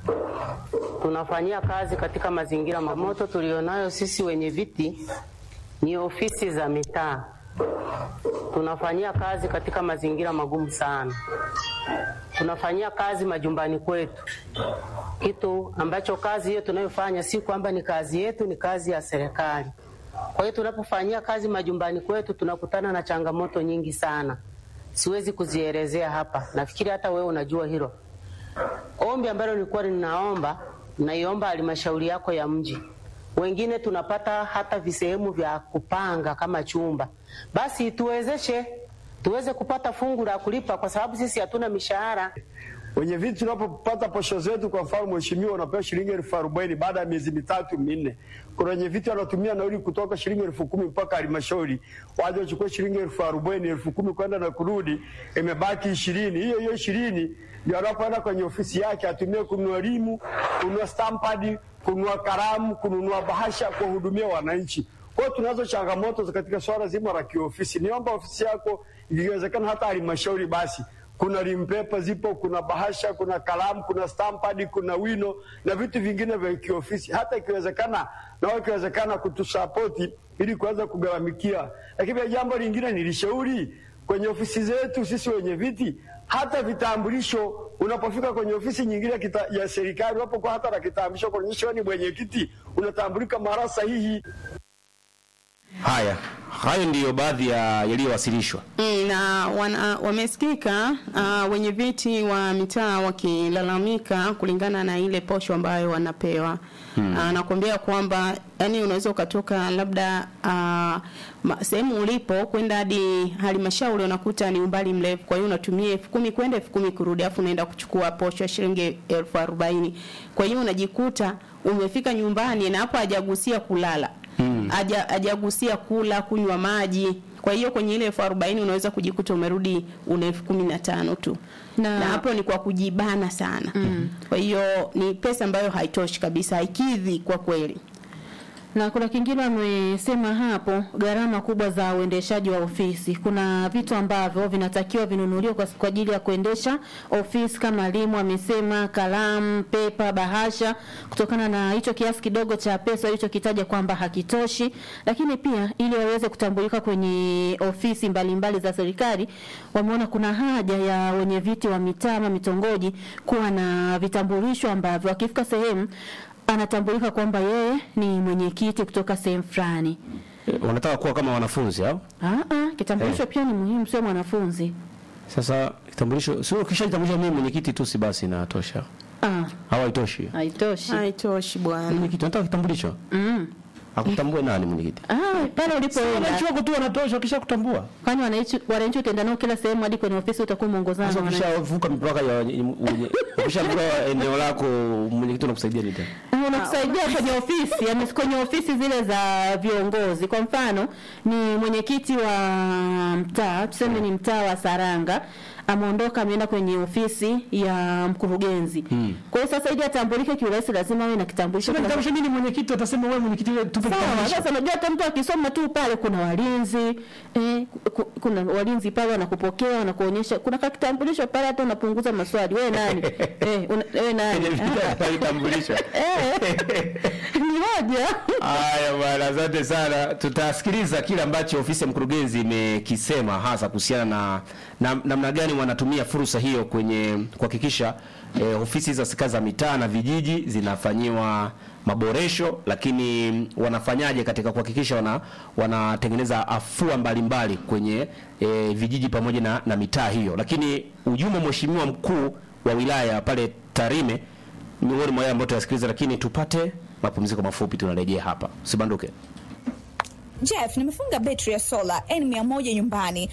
tunafanyia kazi katika mazingira mamoto. Tulionayo sisi wenye viti ni ofisi za mitaa, tunafanyia kazi katika mazingira magumu sana. Tunafanyia kazi majumbani kwetu, kitu ambacho kazi hiyo tunayofanya si kwamba ni kazi yetu, ni kazi ya serikali. Kwa hiyo tunapofanyia kazi majumbani kwetu tunakutana na changamoto nyingi sana, siwezi kuzielezea hapa. Nafikiri hata wewe unajua hilo. Ombi ambalo nilikuwa ninaomba, naiomba halmashauri yako ya mji, wengine tunapata hata visehemu vya kupanga kama chumba, basi tuwezeshe tuweze kupata fungu la kulipa, kwa sababu sisi hatuna mishahara. Wenye viti tunapopata posho zetu, kwa mfano mheshimiwa, unapewa shilingi elfu arobaini baada ya miezi mitatu minne. Kuna wenye viti wanatumia nauli kutoka shilingi elfu kumi mpaka halmashauri waje wachukue shilingi elfu arobaini elfu kumi kwenda na kurudi, imebaki ishirini. Hiyo hiyo ishirini ndio anapoenda kwenye ofisi yake atumie kununua limu, kununua stampadi, kununua kalamu, kununua bahasha, kuwahudumia wananchi. Kwa hiyo tunazo changamoto katika swala zima la kiofisi. Niomba ofisi yako ikiwezekana, hata halmashauri basi kuna limpepa zipo, kuna bahasha, kuna kalamu, kuna stampadi, kuna wino na vitu vingine vya kiofisi, hata ikiwezekana na ikiwezekana kutusapoti ili kuweza kugharamikia. Lakini pia jambo lingine nilishauri kwenye ofisi zetu sisi wenye viti, hata vitambulisho, unapofika kwenye ofisi nyingine kita, ya serikali, unapokuwa hata na kitambulisho kuonyesha ni mwenyekiti, unatambulika mara sahihi. Haya, hayo ndiyo baadhi ya yaliyowasilishwa. Mm, na wana, wamesikika uh, wenye viti wa mitaa wakilalamika kulingana na ile posho ambayo wanapewa hmm. Uh, nakwambia kwamba yani unaweza ukatoka labda uh, sehemu ulipo kwenda hadi halmashauri unakuta ni umbali mrefu, kwa hiyo unatumia elfu kumi kwenda elfu kumi kurudi, afu unaenda kuchukua posho ya shilingi elfu arobaini. Kwa hiyo unajikuta umefika nyumbani na hapo hajagusia kulala Hmm. Hajagusia kula, kunywa maji. Kwa hiyo kwenye ile elfu arobaini unaweza kujikuta umerudi una elfu kumi na tano tu na, na hapo ni kwa kujibana sana mm. Kwa hiyo ni pesa ambayo haitoshi kabisa, haikidhi kwa kweli na kuna kingine amesema hapo, gharama kubwa za uendeshaji wa ofisi. Kuna vitu ambavyo vinatakiwa vinunuliwe kwa, kwa ajili ya kuendesha ofisi kama limu, amesema kalamu, pepa, bahasha, kutokana na hicho kiasi kidogo cha pesa alichokitaja kwamba hakitoshi. Lakini pia ili waweze kutambulika kwenye ofisi mbalimbali mbali za serikali, wameona kuna haja ya wenye viti wa mitaa ama mitongoji kuwa na vitambulisho ambavyo wakifika sehemu anatambulika kwamba yeye ni mwenyekiti kutoka sehemu fulani. E, wanataka kuwa kama wanafunzi au? Ah ah, kitambulisho Eh. pia ni muhimu, sio mwanafunzi. Sasa kitambulisho sio kisha kitambulisho mimi mwenyekiti tu si basi inatosha. Ah, Au haitoshi? haitoshi. haitoshi bwana. Mwenyekiti anataka kitambulisho. Mm. Akutambue nani mwenyekiti? Ah, pale ulipoenda. Wananchi wako tu wanatosha kisha kutambua. Kwani wananchi wananchi utaenda nao kila sehemu hadi kwenye ofisi utakuwa muongozana Sasa na wananchi. ukishavuka mipaka ya ukishavuka eneo lako mwenyekiti anakusaidia nini tena? Ah, unakusaidia kwenye ofisi, yani kwenye ofisi zile za viongozi. Kwa mfano, ni mwenyekiti wa mtaa, tuseme ni mtaa wa Saranga, ameondoka ameenda kwenye ofisi ya mkurugenzi. Hmm. Kwa hiyo sasa ili atambulike kiurahisi lazima awe na kitambulisho. Sema Kuna- kitambulisho mimi mwenyekiti atasema wewe mwenyekiti tupe Sawa, kitambulisho. sasa unajua hata mtu akisoma tu pale kuna walinzi eh, ku- kuna walinzi pale wanakupokea wanakuonyesha kuna ka kitambulisho pale hata unapunguza maswali wewe nani eh, una, wewe nani Ah, kitambulisho. eh, ni hoja Haya bwana, asante sana. Tutasikiliza kile ambacho ofisi ya mkurugenzi imekisema hasa kuhusiana na na- namna gani wanatumia fursa hiyo kwenye kuhakikisha eh, ofisi za serikali za mitaa na vijiji zinafanyiwa maboresho, lakini wanafanyaje katika kuhakikisha wana wanatengeneza afua mbalimbali kwenye eh, vijiji pamoja na, na mitaa hiyo. Lakini ujumbe mheshimiwa mkuu wa wilaya pale Tarime miongoni mwa yale ambayo tuyasikiliza, lakini tupate mapumziko mafupi, tunarejea hapa. Usibanduke. Jeff, nimefunga betri ya sola N100 nyumbani,